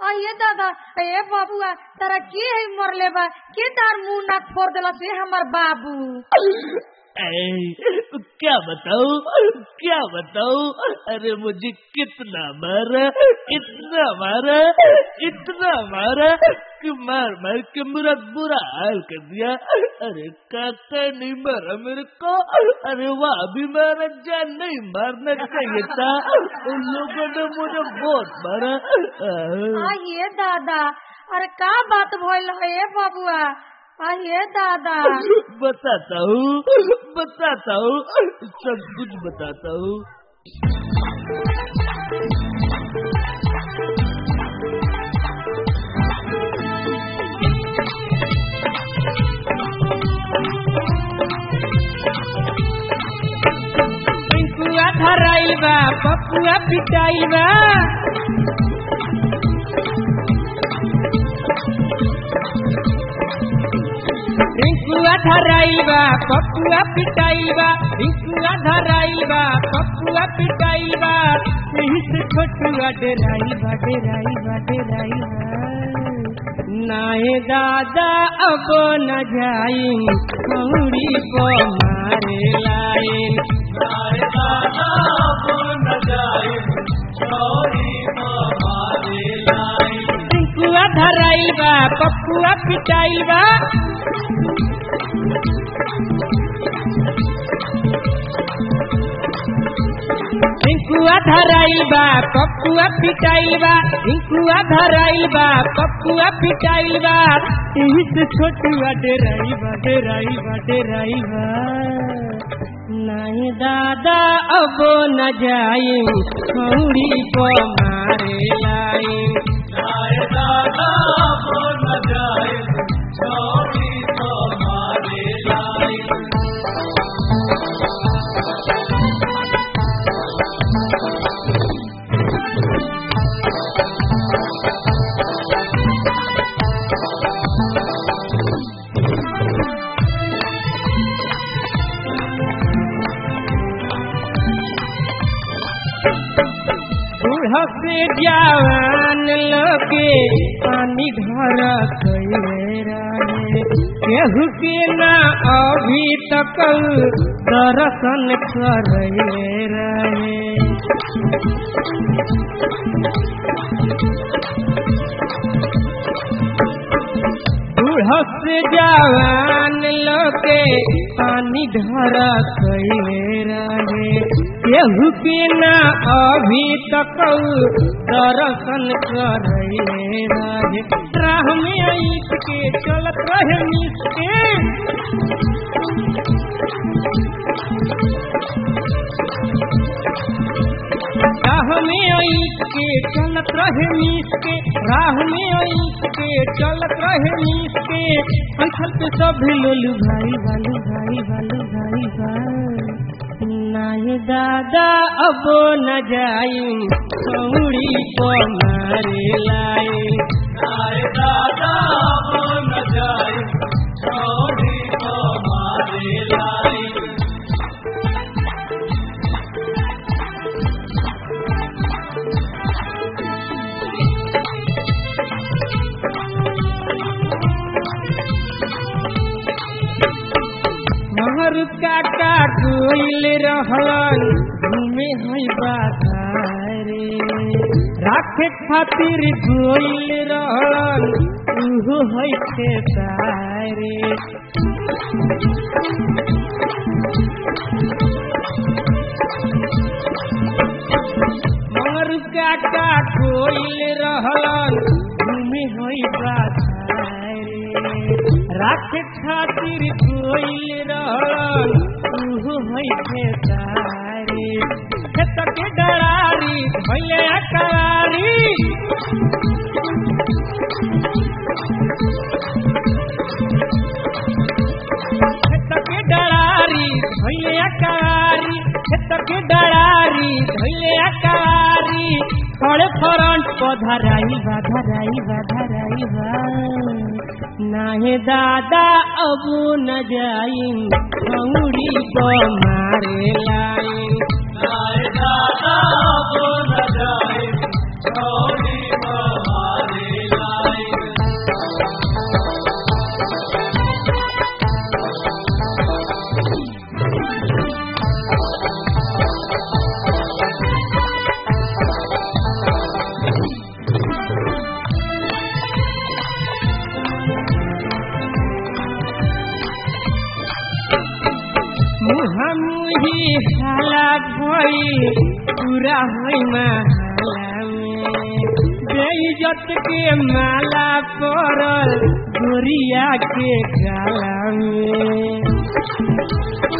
आइए दादा ए बाबुआ तारा के है मरले बा के तार मुंह ना फोड़ देला से हमर बाबू ऐ, क्या बताऊं क्या बताऊं अरे मुझे कितना मारा इतना मारा इतना मारा कि मार मार के मेरा बुरा हाल कर दिया अरे काका नहीं मारा मेरे को अरे वह भी मारा जान नहीं मारना चाहिए था उन लोगों ने मुझे बहुत मारा आह। आइए दादा अरे का बात भइल ए बाबुआ आइए दादा बताता हूँ बताता हूँ सब कुछ बताता हूँ पिंकुआ धराइल बा पपुआ पिटाइल बा रिंकुआ धराइल बा पपुआ पिटाइल बा रिंकुआ धराइल बा पपुआ पिटाइल बा यही से छोटुआ डेराइल बा डेराइल बा डेराइल बा नाहे दादा अब न जाई कौड़ी को मारे लाइन पिंकुआ धराइल बा पपुआ पिटाइल बा रिंकुआ धराइल बा पपुआ पिटाइल बा रिंकुआ धराइल बा पपुआ पिटाइल बा यही से छोटुआ डेराइल बा डेराइल बा डेराइल बा नहीं दादा अब न जाई खौड़ी को मारे लाई बूढ़ से जवान लोगे पानी घर कैले रहे केहू के ना अभी तक दर्शन करे रहे बूढ़ से जवान लोगे पानी घर कैले रहे केहू के ना अभी तक दर्शन करे रहे राह में ईट के चलत रहे मीत के राह में ईट के चलत रहे मीत के राह में ईट के चलत रहे मीत के अंचल पे सब लोलू भाई बालू भाई बालू भाई भाई नहीं दादा अब न जाई कौड़ी को मारे लाई महर काका कोइल रहलन घूमे है बाधारे राखे खातिर कोइल रहलन उहो है खेतारे महर काका कोइल रहलन घूमे है बाधारे राखे खातिर कोइल रहल उहो है खेतारी खेत के डरारी भैया करारी खेत के डरारी भैया करारी खेत के डरारी भैया करारी खड़े फ्रंट पर धराई बा धराई बा धराई बा नाहे दादा अब न जाई खौड़ी को मारे लाई पूरा होई माला में बेइज्जत के माला पड़ल गोरिया के गाला में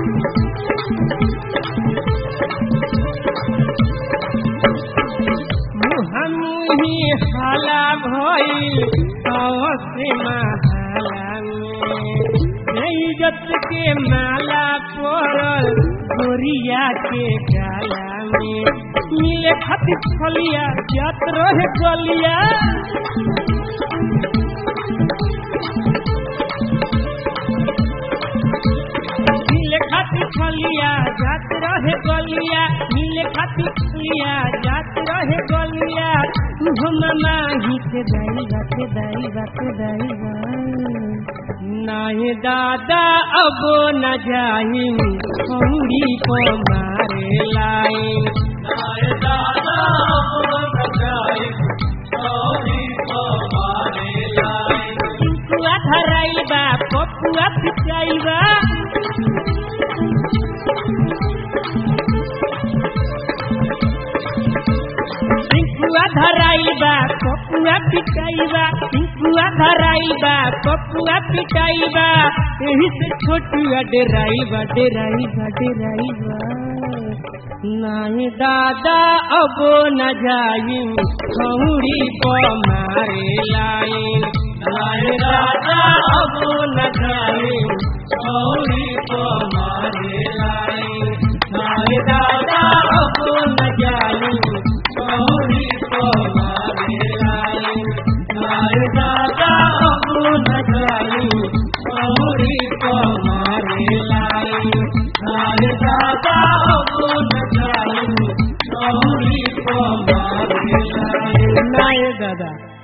मुहमुही हाला भइल अवश्य माला में इज्जत के माला पड़ल गोरिया के गाला में मिले खातिर फलिया जात रहे गलिया मिले खातिर फलिया जात रहे गलिया मिले खातिर फलिया जात रहे गलिया हम माही के दाई बाते दाई बाते दाई बा नाहे दादा अब न जाई खौरी को मारे लाई नाहे दादा अब न जाई खौरी को मारे लाई कुआ धराई बा पपुआ पिचाई बा पिंकुआ धराइबा पपुआ पिटाइबा पिंकुआ धराइबा पपुआ पिटाइबा एही से छोटुआ डेराइबा डेराइबा डेराइबा नाही दादा अब न जाई खौड़ी को मारे लाइन नाही दादा अब न जाई खौड़ी को मारे लाइन नाही दादा अब न जाई खौड़ी को मारे लाइन नाही दादा अब न जाई खौड़ी को मारे लाइन नाही दादा अब न जाई खौड़ी को मारे लाइन नाही दादा